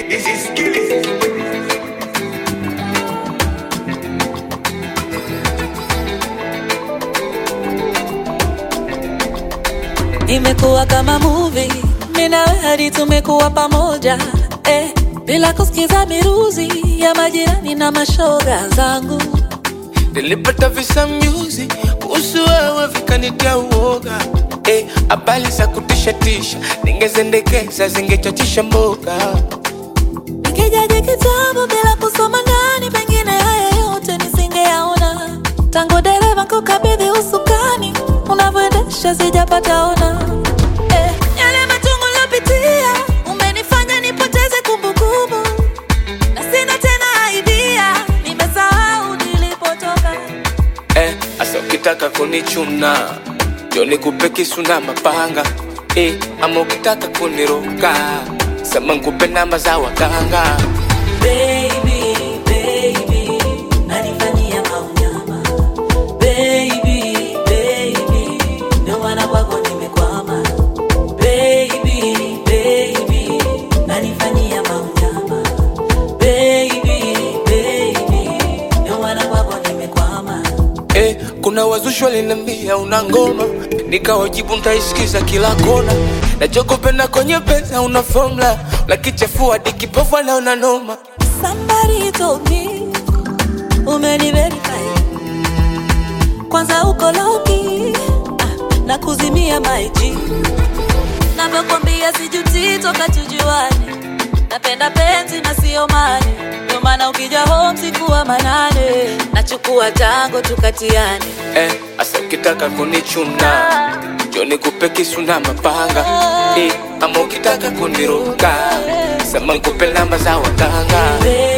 Imekuwa kama movie, mimi na wewe hadi tumekuwa pamoja eh, bila kusikiza miruzi ya majirani na mashoga zangu. Nilipata visa music kuhusu wewe vikanitia uoga eh, habari za kutisha tisha ningezendekeza zingechachisha mboga Nikijaji kitabu bila kusoma ndani, pengine haya yote nisingeyaona. Tangu dereva kukabidhi usukani, unavyoendesha sijapata ona. Eh, yale machungu niliyopitia, umenifanya nipoteze kumbukumbu, na sina tena idea, nimesahau nilipotoka. eh, asa ukitaka kunichuna njo nikupe kisu na mapanga eh, ama ukitaka kuniroka sema nkupe namba za waganga Baby, baby, nanifanyia maunyama. Baby, baby, ndio maana kwako nimekwama. Baby, baby, nanifanyia maunyama. Baby, baby, ndio maana kwako nimekwama. eh, kuna wazushi walinambia una ngoma nikawajibu ntaisikiza kila kona nachokopenda kwenye pesa una formula lakichafua dikipofu anaona noma Somebody told me umeniverify kwanza uko loki ah, na kuzimia maiji navyokwambia sijuti toka tujuane napenda penzi na sio mane ndio maana ukija home sikuwa manane nachukua tango tukatiane eh, asa ukitaka kunichuna njo nikupe kisu na mapanga eh, ama ukitaka kuniruka sema nkupe namba za waganga Baby,